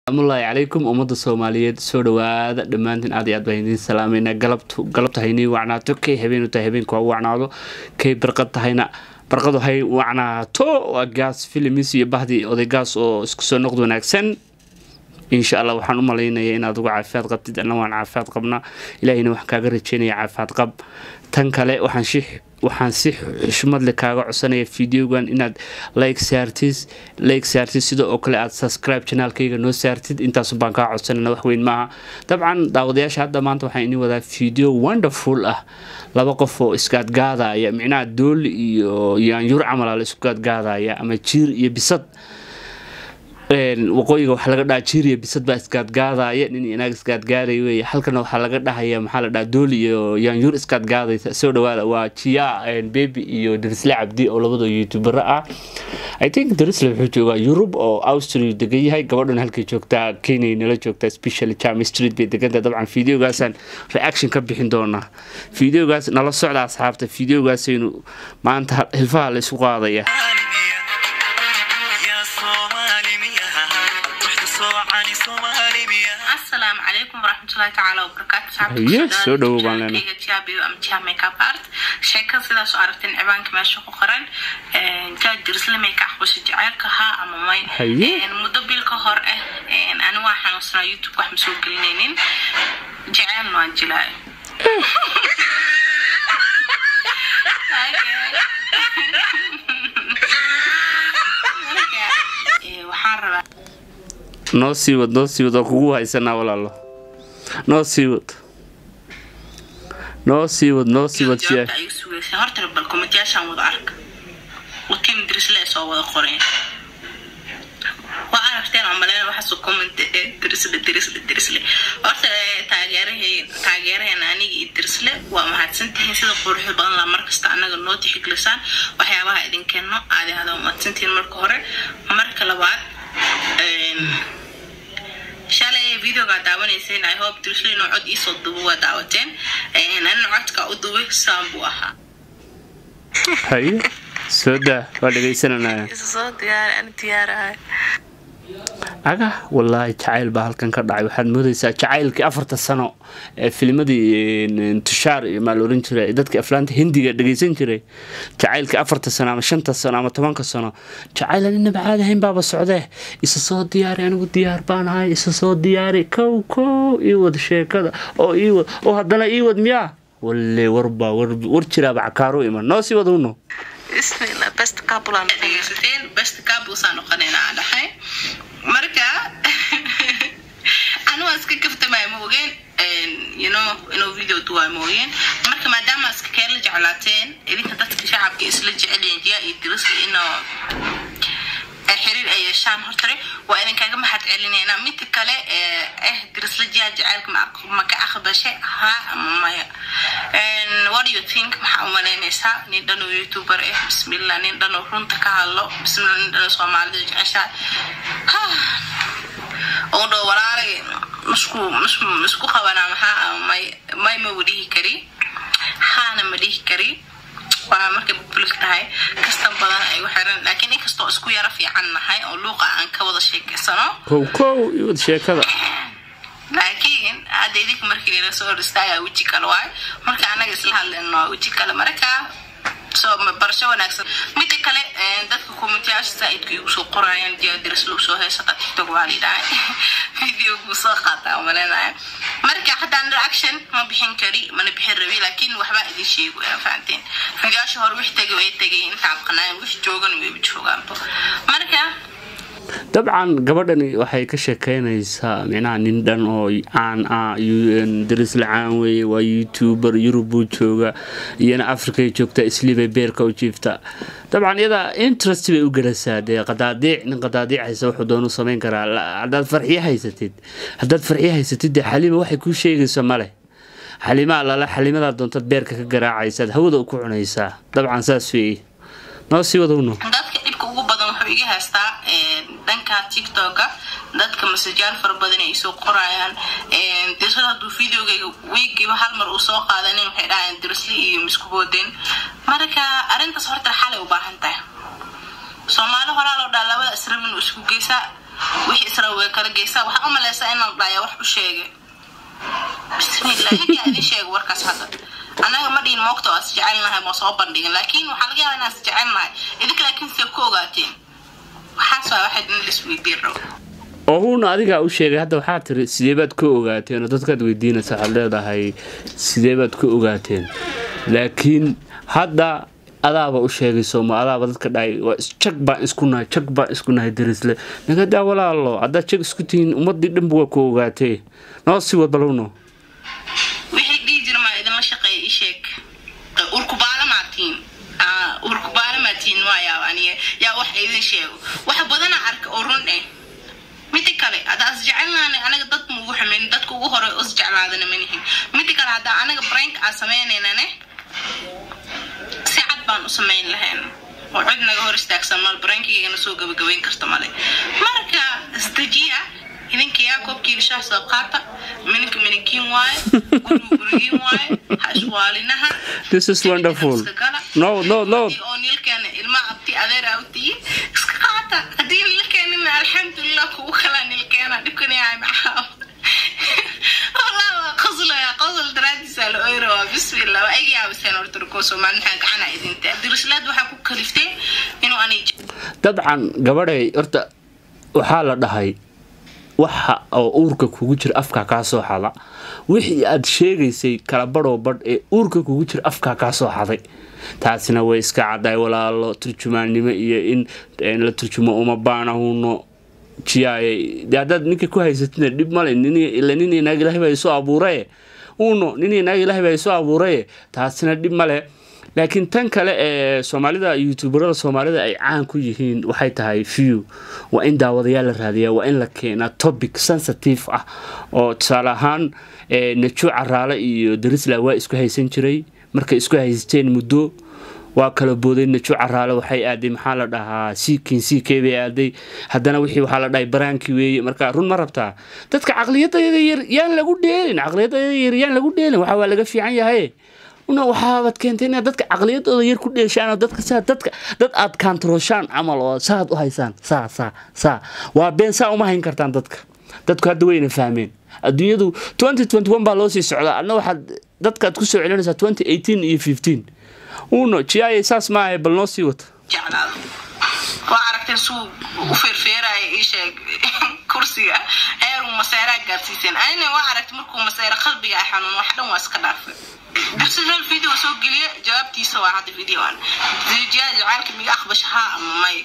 asalaamullaahi calaykum ummadda soomaaliyeed soo dhawaada dhammaantiin aad iyo aad baan idiin salaameynaa galabtu galabta haynii wacnaato kay habeenu tahay habeenku ha wacnaado kay barqad tahayna barqadu hay wacnaato waa gaas filimis iyo bahdii odaygaas oo isku soo noqd wanaagsan insha allah waxaan u malaynaya inaad uga caafimaad qabtid anna waan caafimaad qabnaa ilaahayna waxaan kaaga rajeynaya caafimaad qab tan kale waxaan si waxaan si xushmad leh kaaga codsanaya videogan inaad like saartid like saartid sidoo oo kale aad subscribe janaalkayga noo saartid intaasu baan kaa codsanana wax weyn maaha dabcan daawadayaasha hadda maanta waxaan idin wadaa video wonderful ah laba qof oo isgaadgaadaya micnaha dool iyo yaanyuur camal la isku gaadgaadaya ama jiir iyo bisad waqooyiga waxaa laga dhaha jiiriya bisad baa isgaadgaadaya nin inaag isgaadgaaday wey halkana waxaa laga dhahaya maxaa la dhaha dooli iyo yaanyuur isgaadgaadaysa soo dhawaada waa jiya bebi iyo darisle cabdi oo labadoo youtubera ah i think darisle wuxuu joogaa yurub oo austria degan yahay gabadhan halkay joogtaa kenya nala joogtaa specially jam street bay deganta dabcan videogaasaan reaction ka bixin doonaa videogaas nala socda asxaabta videogaasaynu maanta hilfaha la isku qaadaya asalaamu calaykum waraxmatullahi tacaala wabarakaatu Haye, soo dhawow baan leenahay. makeup sheeka sidaas oo aragteen cibaanka meesha ku qoran jaajirsle makeup xusha jaceylka haa ama may Haye. muddo bil ka hor ah ani waa xanuunsanaa youtube wax ma soo gelinaynin jaceylna waan jilaayo waxaan rabaa noo sii wad noo sii wad waa kugu haysanaa walaalo noo sii wad noo sii wad noo sii wad jawaabta ay sugaysay horta bal komitiyaashaan wada arka wakiin dirisle soo wada qoreen waa aragteen oo maleyn waxaasoo comment dirisle dirisle dirisle horta taageerahay taageeraheena aniga iyo dirisle waa mahadsantihiin sida quruxda badan laa markasta annaga noo tixgelisaan waxyaabaha idinkeeno aadi hada mahadsantihiin marka hore marka labaad shalay videogaa daawanayseen i hope dirisle inuu cod iisoo dubo waa daawateen anina codka u dubay saan buu ahaa haye soo daa waa dhegaysananaya isa soo diyaar ani diyaarahay aga wallaahi jacayl baa halkan ka dhacay waxaad moodaysaa jacaylkii afarta sano ee filmadii tushaar iyo maa la oran jiray dadka aflaanta hindiga dhegaysan jiray jacaylkii afarta sano ama shanta sano ama tobanka sano jacayl aan inaba caadi ahayn baaba socdee isa soo diyaari anigu diyaar baan ahay isa soo diyaari kow kow ii wad sheekada oo ii wad oo haddana ii wad miyaa walle warbaa war war jiraaba cakaaru iman noo sii wad uno bismillah best couple aan dhegaysateen best couple saan noqonayna aan dhahay marka anu waa iska kaftamaya ma ogeen you know inuu video duwaa ma ogeen marka maadaama iska keen la jeclaateen idinka dadka shacabka isla jecelyihin jiya iyo dirisla inuu xiriir ay yeeshaan hortare waa idinkaga mahad celinayna midka kale eh dirisla jiya jaceylka ma ka aqbashay haa ama maya what do you think maxaa u malaynaysaa nin dhan oo youtuber eh bismillah nin dhan oo runta ka hadlo bismillah nin dhan oo soomaalida jeceshaa oo dho walaalay misku misku misku qabanaa maxaa may may ma wadhihi kari haana ma dhihi kari waa markay public tahay kastan badan ay u xiran laakiin inkastoo isku yaro fiican nahay oo luuqa aan ka wada sheekeysano kow kow ii wad sheekada laakiin hadda idinka markii lala soo hor istaagaa weji kale waay marka anaga isla hadlayno waa weji kale marka soo barasho wanaagsan mida kale dadka komitiyaasha saaidka igu soo qorayaan diyaadiris lagu soo heysata tiktok waa lidhahay video kuu soo qaataa malenaya marka haddaan reaction ma bixin kari mana bixin rabi laakiin waxbaa idin sheego yaa fahanteen videoyaasha hore wix tegay way tegay intaan qanaayan wix joogan wayba joogaanba marka dabcan gabadhani waxay ka sheekeynaysaa micnaha nin dhan oo caan ah darisla caan weeye waa youtuber yurub buu jooga iyana afrikay joogtaa isliibay beerka u jiifta dabcan iyada interest bay u gelasaa dee qadaadiic nin qadaadiic haysa wuxuu doonu samayn karaa haddaad farxiyo haysatid haddaad farxiyo haysatid dee xaliima waxay kuu sheegayso male xaliimaa lala xaliimadaa doontaad beerka ka garaacaysaad hawada ku cunaysaa dabcan saas weeye noo sii wadowno dadka dhibka ugu badan wuxuu iga haystaa dhanka tiktoka dadka masajaal fara badan ay soo qorayaan dirsad hadduu videogayga wiigiiba hal mar uu soo qaadanin waxay dhahayaan dirsli iyo misku boodeen marka arrintaas horta xalay u baahan tahay soomaali horaa loo dhaa labada israbin uu isku geysaa wixii isra way kala geysaa waxaa u maleysaa inaan dhaya wax u sheegay bismillah idinkaa idin sheega warkaas hadda anaga ma dhihin moogta waa is jecelnahay ma soo bandhigin laakiin waxaa laga yaabaa inaan is jecelnahay idinka laakiin see ku ogaateen waxaas waa waxaad in laisweydiin rabo oo huuna adigaa u sheegay hadda waxaa tiri sidee baad ka ogaateen oo dadkaad weydiinaysa waxaad leedahay sidee baad ka ogaateen laakiin hadda adaaba u sheegay sooma adaaba dadka dhahay waa jag baan isku nahay jag baan isku nahay darisle nagadaa walaalo haddaad jag isku tihiin ummadii dhanba waa ku ogaatee noo sii wad balowno wixii dhihi jira maa idinla shaqeeya ii sheeg urkubaala maatiin urkubaala maatiin waayaa aniga yaa wax idin sheego wax badana arka oo run eh mida kale haddaa is jecelnaana anaga dad maugu xumayn dadka ugu hore is jeclaadana manihin mida kale haddaa anaga brainka aan sameynaynane si cad baan u samayn lahayn oo cid naga hor istaagsan mal brainkigaygana soo gabagabayn karta male marka isdejiya idinka yaa koobkiina shaah soo qaata mininka minigiin waaye guriga gurigiin waaye ha iswaalinaha This is wonderful. No, no, no. oo nilkeena ilma abti adeer aa u tihiin iska qaata haddii nilkeenina alxamdulilah kugu kalaa nilkeena dhibkan yahay maxaa والله قصل يا قصل درادي سال ايرو بسم الله واي يا بسين ورتركو سومال maxaa gacana idinta dirislaad waxa ku kaliftay inuu anay dabcan gabadhay horta waxaa la dhahay waxa oo uurka kugu jira afka kaa soo xada wixii aad sheegaysay kala badhoo badh ee uurka kugu jira afka kaa soo xaday taasina way iska caddahay walaalo turjumaannimo iyo in in la turjumo uma baanahuno jiyaayay dee haddaad ninka ku haysatina dhib male ila nin inaag ilahay baa isu abuuraye uno nin inaag ilahay baa isu abuuraye taasina dhib male laakiin tan kale ee soomaalida youtuberada soomaalida ay caan ku yihiin waxay tahay view waa in daawadayaal la raadiyaa waa in la keenaa topic sensitive ah oo tusaale ahaan najo caraale iyo darisla waa isku haysan jiray markay isku haysteen muddo waa kala booday najo caraale waxay aaday maxaa la dhahaa siikin siikey bay aaday haddana wixii waxaa la dhahay baraankii weeye marka run ma rabtaa dadka caqliyadayada yar yaan lagu dheelin caqliyadayada yar yaan lagu dheelin waxa waa laga fiican yahay una waxaabaad keentay inaad dadka caqliyadooda yar ku dheeshaan oo dadka saa dadka dad aad kaantarooshaan camal oo saaad u haysaan saa saa saa waa been saa uma hayn kartaan dadka dadku hadda wayna fahmeen adduunyadu baa loo sii socdaa adna waxaad dadkaad ku soo celinaysaa iyo uno jiyaayay saas maahay bal noo sii wata jeclaado waa aragteen suu u feerfeeraya ii sheeg kursiga heeruu maseeraa gaarsiiseen anina waa aragtay markuu maseera qalbiga ay xanuun wax dhan waa iska dhaafay darsiral video soo geliya jawaabtiisa waa hadda videoan jiyaa jacaalka miga aqbash haa ama may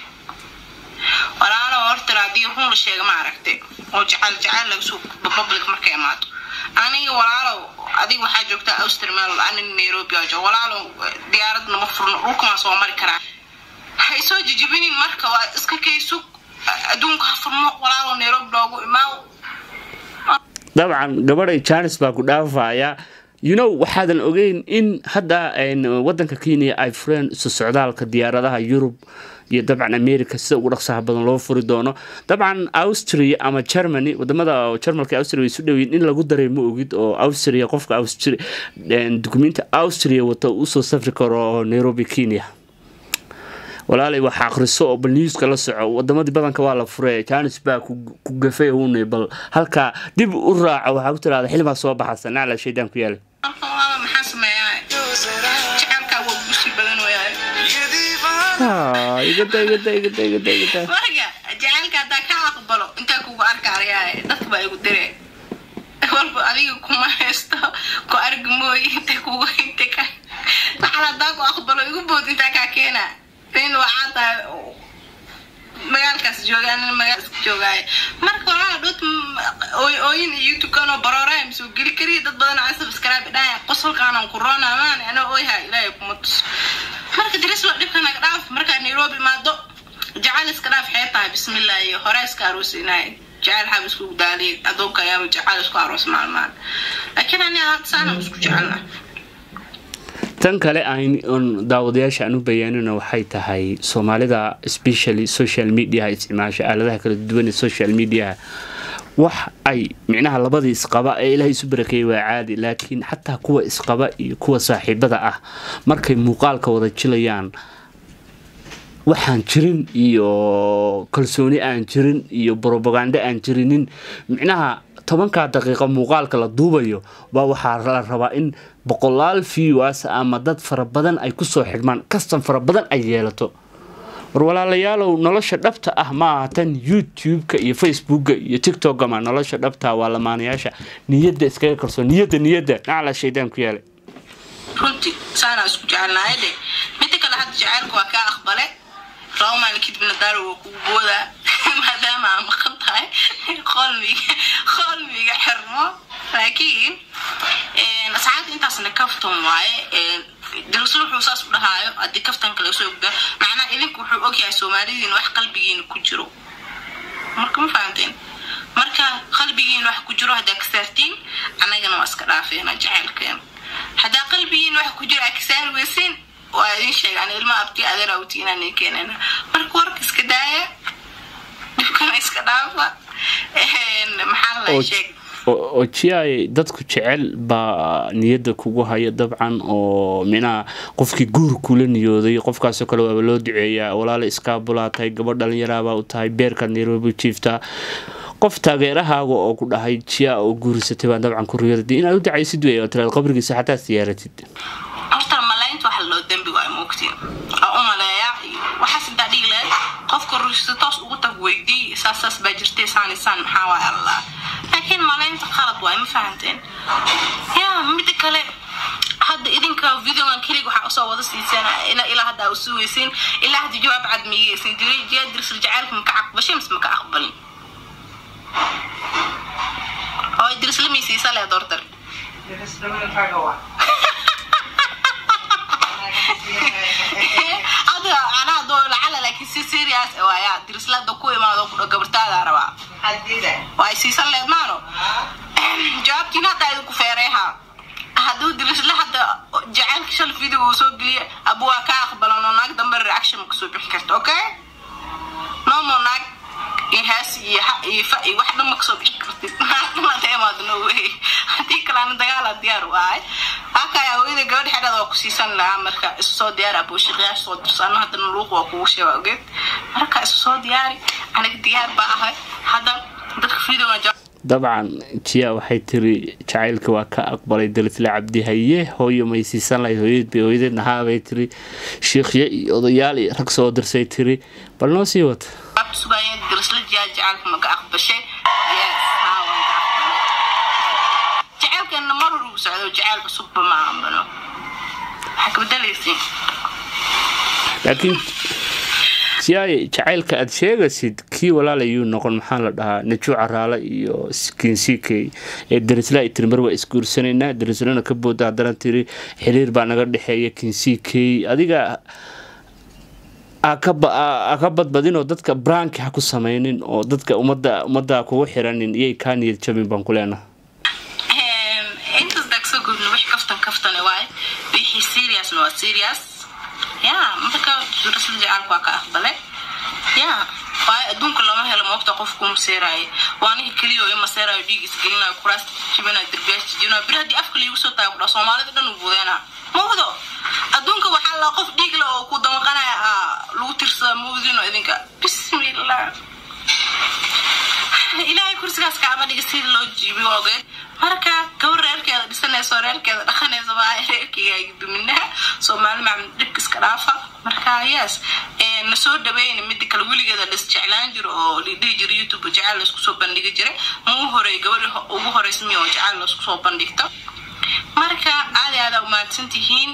walaalo horta haddii run la sheega ma aragtay oo jacaal jacaal laga soo public markay imaato aniga walaalow adiga waxaa joogtaa australian anin nairobi aa jooga walaalow diyaaradna ma furno dhulkamaa soo mari karaa hay soo jijibinin marka waa iska kaysug adduunka ha furmo walaalow nairobi loogu imaaw dabcan gabadhay janis baa ku dhaafaya you know waxaadan ogeyn in hadda wadanka kenya ay fureen isu socdaalka diyaaradaha yurub iyo dabcan america sida ugu dhaqsaha badan loo furi doono dabcan austria ama germany wadamada jarmalka austria way isu dhowiin in lagu daray ma ogid oo austria qofka dukumenti austria wata usoo safri karo nairobi kenya walaalay wax akhriso oo bal newska la soco wadamadii badanka waa la fure janis baa ku gafay hune bal halkaa dib u raaco waxaa ku tirahda xilbaa soo baxasa nacla shaydaan ku yaala maxaa sameeyaa jacaylkaa waa gusi badan wayaaye igada igada igada igada igada marka jacaylka haddaa ka aqbalo intaa kugu arkaarayaaye dadka baa igu dire walba adiga kuma haysto ku argi mooy inta kugu inta ka waxaan haddaa ku aqbalo igu bood intaa kaa keena in waxaa tahay magaalkaas joogaan magaalkaas joogaaye marka walaa dhut ooyin iyo tukanoo barooraha soo geli kariya dad badan aan subscribe dhahay qosolkaanan ku roonamaan ana ooyaha ilaahay kuma tus marka dirislo dhibka naga dhaaf markaa nairobi imaado jacaal iska dhaaf xee tahay bismillah iyo hore iska aroosinaay jacaal xaab isku daaliy adoonka ayaaba jacaal isku aroos maalmaan laakiin ani alaabta saana isku jecelna tan kale aan daawadayaasha aan u bayaanina waxay tahay soomaalida specially social mediaha isticmaasha aaladaha kala duwan ee social mediaha wax ay micnaha labadii isqaba ee ilaahay isu barakeeyay waa caadi laakiin xataa kuwa isqaba iyo kuwa saaxiibada ah markay muuqaalka wada jilayaan waxaan jirin iyo kalsooni aan jirin iyo brobagando aan jirinin micnaha tobankaa daqiiqo muuqaalka la duubayo baa waxaa la rabaa in boqolaal viewers ama dad fara badan ay kusoo xidhmaan kastan fara badan ay yeelato war walaalayaalow nolosha dhabta ah maaha tan youtube-ka iyo facebooka iyo tiktok ma nolosha dhabta waa lamaanayaasha niyadda iskaga kalsoon niyadda niyadda nacla shaydaan ku yaalay runtii saanaa isku jecelnahay de midda kale hadda jaceylka waa kaa aqbale laba maalin kadibna daaro waa kugu boodaa maadaama aa maqan tahay qolmiga qolmiga xirmo laakiin asxaabta intaasna kaftan waaye daraslo wuxuu saas u dhahaayo haddii kaftan kale soo gda macnaha idinka wuxuu ogyahay soomaalidiina wax qalbigiina ku jiro marka ma fahamteen marka qalbigiina wax ku jiro haddaa ka saartiin annagana waa iska dhaafeena jaceylkeena haddaa qalbigiina wax ku jiro aa ka saari weysin waa idin sheega an ilma abti adeer awti inaan ii keenana marka warka iska daaya dhibkana iska dhaafa maxaa la sheeg oo jiay dadku jecel baa niyadda kugu haya dabcan oo minaha qofkii guur kula niyooday qofkaasoo kale waaba loo duceeyaa walaala iskaabulaa tahay gabadh dhalinyaraabaa u tahay beerkaad nairobi jiiftaa qof taageerahaaga oo ku dhahay jiya oo guurisatay baan dabcan ku riyada inaad u dacaysid wey oo tiraad qabrigiisa xataa siyaaratid horta malaynta waxa loo dembi waa moogtiin aa u maleeya waxaas intaa dhigi lahayd qofka rushsa toos ugu tag weydii saasaas baa jirtay saan isaan maxaa waay allah laakiin malaynta qalad waay ma fahanteen ya mida kale hadda idinka videogan keliga waxaa usoo wada siiseen ilaa hadda u sugaysiin ilaa hadda jawaab cad miyeysin jiray jiyaa dirsal jacaylka maka aqbashay mise maka aqbalin oo dirsla miysiisa leed hortar hada anaa doo lacala laakiin si serious waaya dirislada ku imaado kudho gabartaada rabaa waa siisan leed maano jawaabtiina haddaa idinku feereeha hadduu dirisle hadda jacaylka shal video uu soo geliya abu waa kaa aqbalano naag dambe reaction ma kasoo bixi karta okay nomo naag ihaas iyo iyo fa iyo wax dhan ma kasoo bixi kartid naagdamada imaado no way haddii kalaana dagaala diyaar waahay halkaya hooyada gabadha xedhada waa ku siisan lahaa marka isu soo diyaari abuushiqyaasha soo dirsano haddana luuq waa kugu sheega ogeed marka isu soo diyaari aniga diyaar baa ahay hadda dadka videoga dabcan jiya waxay tiri jacaylka waa ka aqbalay dalisle cabdi haye hooyo may siisan lahayd hooyad bay hooyadeed nahaabay tiri shiikhyo iyo odayaal iyo rag soo dirsay tiri bal noo sii wata sugayeen dirisla jiyaa jacaalka maka aqbashay yes haa waan ka aqbalay jacaylkeena mar hor ugu socdo jacayl cusubba ma ambano waxaa ka bedelaysiin laakiin jiyaay jacaylka aada sheegaysid kii walaalayuu noqon maxaa la dhahaa najuu caraale iyo kinsikey ee darisla ay tiri mar waa isguursanaynaa darislana ka booda haddana tiri xiriir baa naga dhexeeya kinsikey adiga ka badbadin oo dadka branki ha ku samaynin oo dadka umada ummadda kugu xiranin iyay kaa niyad jabin baan ku leenaha intaas dagsoo gudna wix kaftan kaftane waaye wixii seriousna waa serious ya marka rasul jacaalka waa ka aqbale ya waayo adduunka lama helo moogta qof ku maseeraayo waa aniga keliya oo i maseeraayo dhiigis gelinayo kuraasta jibinayo derbiyaasha jibinayo bir haddii afka liigu soo taago kudha soomaalida dhan u buudeena mawdo adduunka waxaa la qof dhiig le oo ku damaqanaya lagu tirsada mawdino idinka bismillah ilaahay kursigaas kaama dhiga sida loo jiibiyo ogeed marka gabar reerkeeda dhisanayso reerkeeda dhaqanaysa baa reerkeyga duminaha soomaali macmud dhibka iska dhaafa marka yes na soo dhaweyna mida kale weligeeda dhis jeclaan jiro oo lidhihi jira youtube jacayl laisku soo bandhigi jiray ma u horey gabadhi ugu horeysmiyo oo jacayl laisku soo bandhigto marka aadi aada umaadsan tihiin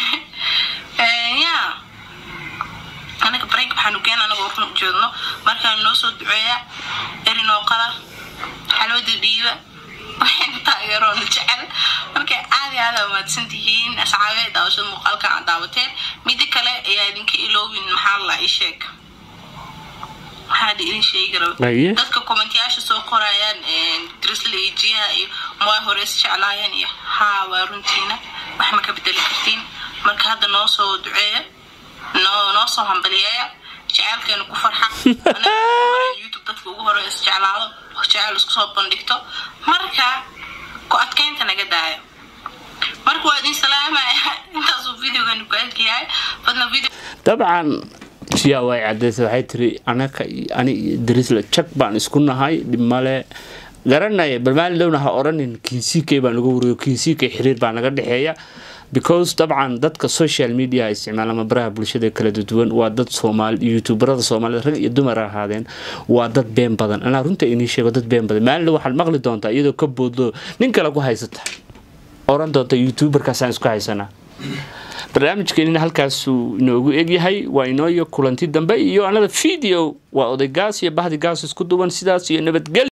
ya anaga break waxaanu geen anaga run ujeedno markaan noo soo duceeya erinoo qala xalwada dhiiba waxayna taageeroona jecel marka aadi aada umaadsan tihiin asxaabe daawashada muuqaalka aad daawateen mida kale ayaa idinka iloobin maxaa la ii sheeg maxaa idin sheegi raba dadka kommentiyaasha soo qorayaan drisla iyo jiyaha iyo moa horeys jeclaayeen iyo haa waa runtiina wax ma ka bedeli kartiin marka hadda noo soo duceeya noo noo soo hambaliyeeya jaceylkeena ku farxa youtube dadka ugu hore isjeclaado jeceyl isku soo bandhigto marka ku adkeynta naga daayo marka waa idin salaamaya intaasuu videogan ku egyahay fadna video dabcan jiyaa way cadeysay waxay tiri anaka ani iyo darisla jag baan isku nahay dhimale garanaya bal maalin dhowna ha oranin kinsikey baan lagu wariyo kinsikey xiriir baa naga dhexeeya because dabcan dadka social media isticmaala ama baraha bulshada kala duwan waa dad soomaali youtuberada soomaalida rag iyo dumar ahaadeen waa dad been badan anaa runta inii sheego dad been badan maalin waxaad maqli doontaa iyadoo ka boodlo nin kale ku haysata oran doonta youtuberkaasaan isku haysanaa barnaamijkeenina halkaasuu inoogu egyahay waa inooyo kulanti dambe iyo anada video waa odaygaas iyo bahdigaas isku duwan sidaas iyo nabadgel